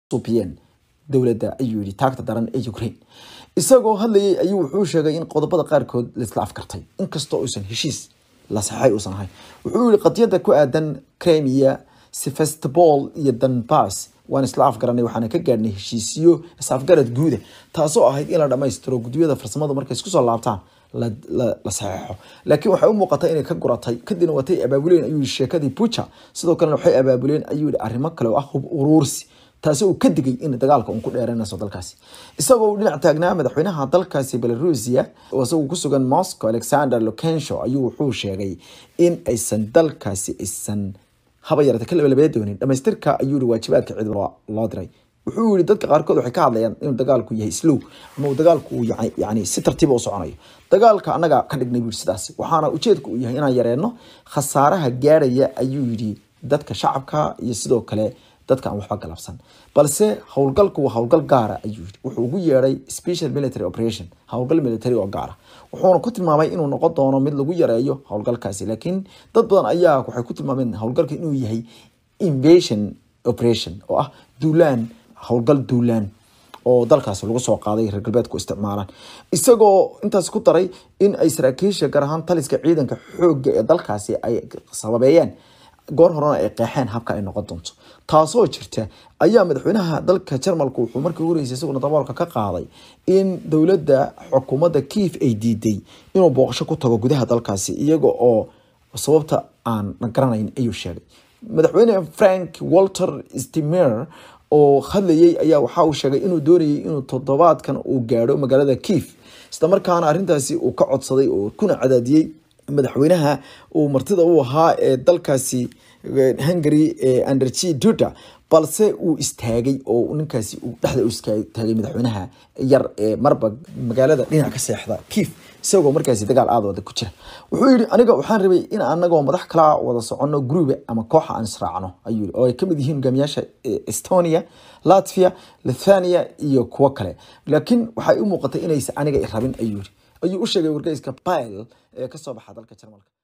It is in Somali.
suubiyeen dowladda ayuu yihi taagta daran ee ukraine isagoo hadlayay ayuu wuxuu sheegay in qodobada qaarkood laisla afkartay inkastoo uusan heshiis la saxay uusan ahayn wuxuu yihi qadiyada ku aadan crimea sevastopol iyo donbass waan isla afgaranay waxaana ka gaadhnay heshiisiyo is-afgarad guuda taasoo ahayd in la dhammaystiro guddiyada farsamadu markay isku soo laabtaan la saxeexo laakiin waxay u muuqata inay ka guratay kadibna watay abaabuleen ayuu yihi sheekadii buja sidoo kalena waxay abaabuleen ayuu yihi arrimo kale oo ah hub uruursi taasi uu ka digay in dagaalka uun ku dheeranayso dalkaasi isagoo uu dhinac taagnaa madaxweynaha dalkaasi belarusia oo isagu ku sugan moscow alexander lukensho ayuu wuxuu sheegay in aysan dalkaasi aysan haba yarata ka labalabee doonin dhamaystirka ayuu yihi waajibaadka cid loo diray wuxuu yihi dadka qaarkood waxay ka hadlayaan inuu dagaalku yahay slow ama uu dagaalku uu yani si tartiiba u soconayo dagaalka annaga ka dhignay buu sidaas waxaana ujeedka uu yahay inaan yareenno khasaaraha gaaraya ayuu yidhi dadka shacabka iyo sidoo kale dadka aan waxba galabsan balse howlgalku waa howlgal gaara ayuu yidhi wuxuu ugu yeedhay special military operation howlgal military oo gaara wuxuuna ku tilmaamay inuu noqon doono mid lagu yareeyo howlgalkaasi laakiin dad badan ayaa waxay ku tilmaameen howlgalka inuu yahay invasion operation oo ah duulaan howlgal duulaan oo dalkaasi lagu soo qaaday reer galbeedku isticmaalaan isagoo intaas ku daray in ay saraakiisha gaar ahaan taliska ciidanka xoogga ee dalkaasi ay sababeeyeen goor horena ay qeexeen habka ay noqon doonto taasoo jirta ayaa madaxweynaha dalka jarmalku wuxuu markii horeysay isaguna daboolka ka qaaday in dowladda xukuumadda kiif ay diiday inuu booqasho ku tago gudaha dalkaasi iyaga oo sababta aan garanayn ayuu sheegay madaxweyne frank walter stimer oo hadlayay ayaa waxa uu sheegay inuu doonayay inuu toddobaadkan uu gaadho magaalada kiif isla markaana arrintaasi uu ka codsaday oo kuna cadaadiyey madaxweynaha uu martida u ahaa ee dalkaasi hungary ee anderji duda balse uu istaagay oo ninkaasi uu dhexda u istaagay madaxweynaha yar ee marba magaalada dhinac ka seexda kiif isagoo markaasi dagaal aada wada ku jira wuxuu yihi aniga waxaan rabay in anagoo madax kala wada socono gruube ama kooxa aan israacno ayuu yihi oo ay kamid yihiin hogaamiyaasha estonia latvia lithania iyo kuwo kale laakiin waxay u muuqatay inaysa aniga rabin ayuu yihi ayuu u sheegay wargeyska bile ee kasoo baxa dalka jarmalka